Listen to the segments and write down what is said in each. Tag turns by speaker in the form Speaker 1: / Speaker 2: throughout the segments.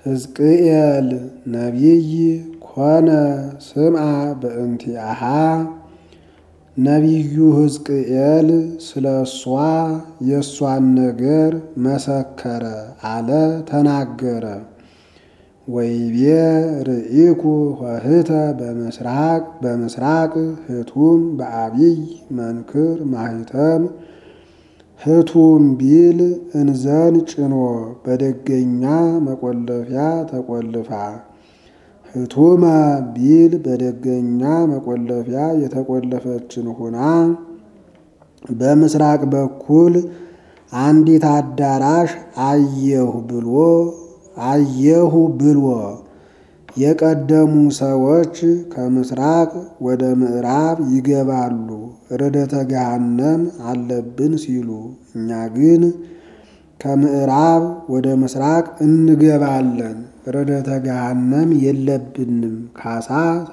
Speaker 1: ሕዝቅኤል ነቢይ ኮነ ስምዐ በእንቲአሃ ነቢዩ ሕዝቅኤል ስለ እሷ የእሷን ነገር መሰከረ አለ ተናገረ። ወይቤ ርኢኩ ኆኅተ በምስራቅ በምስራቅ ህቱም በአቢይ መንክር ማኅተም ህቱም ቢል እንዘን ጭኖ በደገኛ መቆለፊያ ተቆልፋ ህቱመ ቢል በደገኛ መቆለፊያ የተቆለፈችን ሁና በምስራቅ በኩል አንዲት አዳራሽ አየሁ ብሎ አየሁ ብሎ የቀደሙ ሰዎች ከምስራቅ ወደ ምዕራብ ይገባሉ ርደተ ገሃነም አለብን ሲሉ፣ እኛ ግን ከምዕራብ ወደ ምስራቅ እንገባለን ርደተ ገሃነም የለብንም ካሳ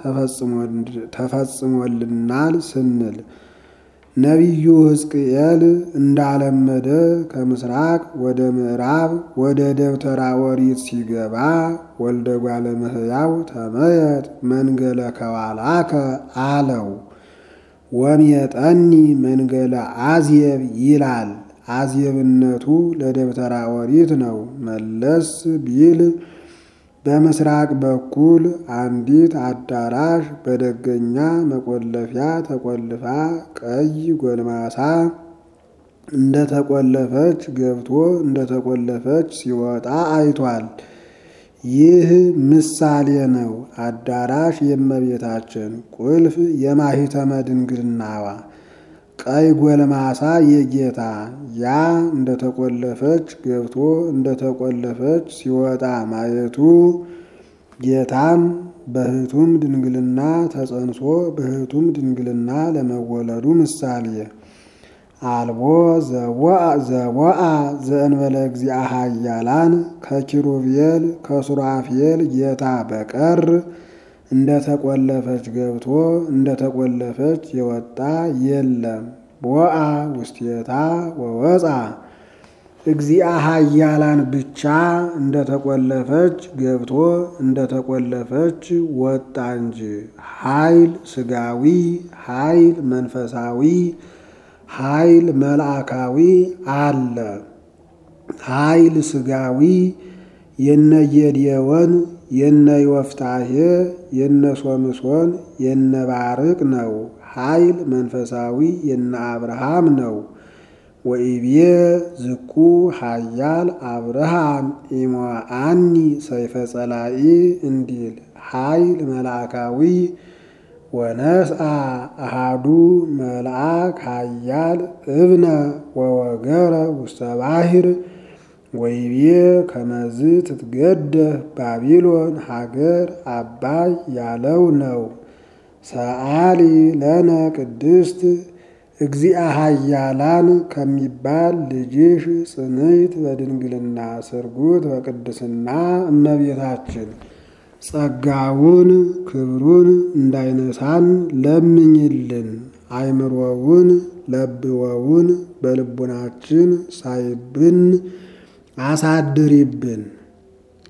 Speaker 1: ተፈጽሞልናል ስንል ነቢዩ ሕዝቅኤል እንዳለመደ ከምስራቅ ወደ ምዕራብ ወደ ደብተራ ኦሪት ሲገባ ወልደ እጓለ እመሕያው ተመየጥ መንገለ ከዋላከ አለው። ወምየጠኒ መንገለ አዝየብ ይላል። አዝየብነቱ ለደብተራ ኦሪት ነው። መለስ ቢል በምስራቅ በኩል አንዲት አዳራሽ በደገኛ መቆለፊያ ተቆልፋ ቀይ ጎልማሳ እንደተቆለፈች ገብቶ እንደተቆለፈች ሲወጣ አይቷል። ይህ ምሳሌ ነው። አዳራሽ የእመቤታችን ቁልፍ የማኅተመ ድንግልናዋ ቀይ ጎልማሳ የጌታ ያ እንደተቆለፈች ገብቶ እንደተቆለፈች ሲወጣ ማየቱ ጌታም በሕቱም ድንግልና ተጸንሶ በሕቱም ድንግልና ለመወለዱ ምሳሌ አልቦ ዘቦአ ዘእንበለ እግዚአ ኃያላን ከኪሩቤል ከሱራፌል ጌታ በቀር እንደተቆለፈች ገብቶ እንደተቆለፈች የወጣ የለም። ቦአ ውስቴታ ወወፃ እግዚአ ኃያላን ብቻ እንደተቆለፈች ገብቶ እንደተቆለፈች ወጣ እንጂ ኃይል ስጋዊ፣ ኃይል መንፈሳዊ፣ ኃይል መልአካዊ አለ። ኃይል ስጋዊ የነ ጌዴዎን የነ ዮፍታሔ የነ ሶምሶን የነ ባርቅ ነው። ኃይል መንፈሳዊ የነ አብርሃም ነው። ወኢቤ ዝኩ ኃያል አብርሃም ኢሞአኒ ሰይፈ ጸላኢ እንዲል ኃይል መልአካዊ ወነስአ አሃዱ መልአክ ኃያል እብነ ወወገረ ውስተ ባሕር ወይቤ ከመዝ ትትገደፍ ባቢሎን ሀገር አባይ ያለው ነው። ሰአሊ ለነ ቅድስት እግዚአ ኃያላን ከሚባል ልጅሽ ጽንዕት በድንግልና ስርጉት በቅድስና እመቤታችን ጸጋውን ክብሩን እንዳይነሳን ለምኝልን። አይምሮውን ለብወውን በልቡናችን ሳይብን አሳድሪብን።